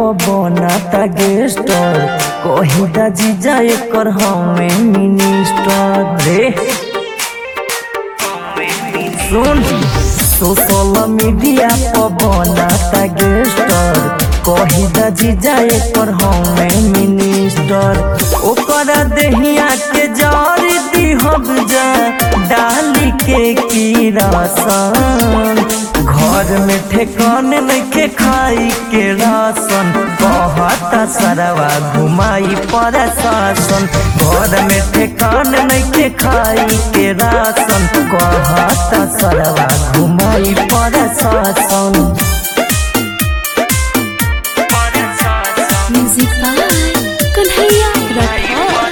बनाता गेस्टर कहिदा जीजा एकर हमें मिनिस्टर रे सुन सोशल मीडिया पर बनाता गेस्टर कहिदा जीजा एकर हमें मिनिस्टर ओकरा देहिया के जर दिहब जा डाली के की रासन घर में ठेकान नइखे खाई के राशन कहता सरवा घुमाई पर शासन घर में ठेकान नइखे खाई के राशन कहता सरवा घुमाई पर शासन म्यूजिक बाय कन्हैया राठौर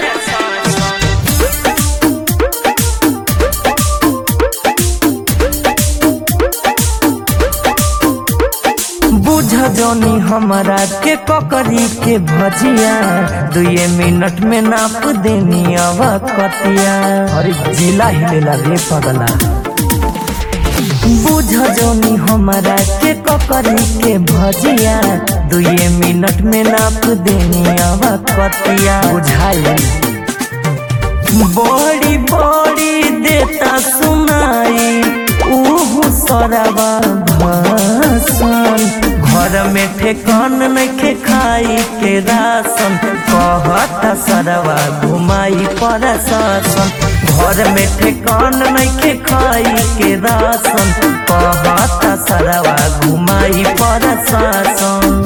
बुझ जनी हमरा के ककरी के भजिया दुए मिनट में नाप देनी अब कतिया अरे जिला हिलेला रे पगला बुझ जनी हमरा के ककरी के भजिया दुए मिनट में नाप देनी अब कतिया बुझाई बड़ी बड़ी देता सुनाई उहु सरवा भाषण घर में ठेकान नइखे खाई के राशन कहता सरवा घुमाई पर शासन घर में ठेकान नइखे खाई के राशन कहता सरवा घुमाई पर शासन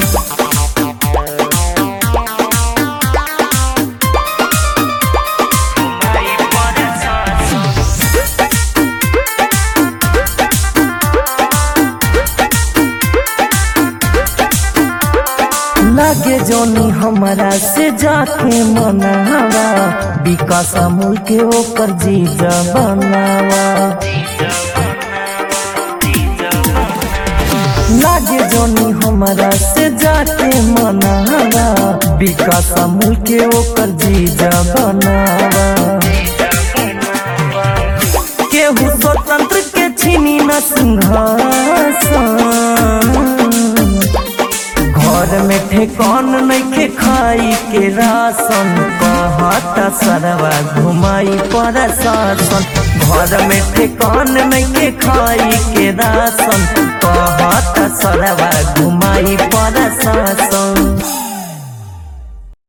लागे जोनी हमरा से जाके मनावा विकास अमूल के ओकर जीजा बनावा लागे जोनी हमरा से जाके मनावा विकास अमूल के ओकर जीजा बनावा केहू स्वतंत्र के छीनी न सिंहासन घर में ठेकान नइखे खाई के राशन कहता सरवा घुमाई पर शासन घर में ठेकान नइखे खाई के राशन कहता सरवा घुमाई पर शासन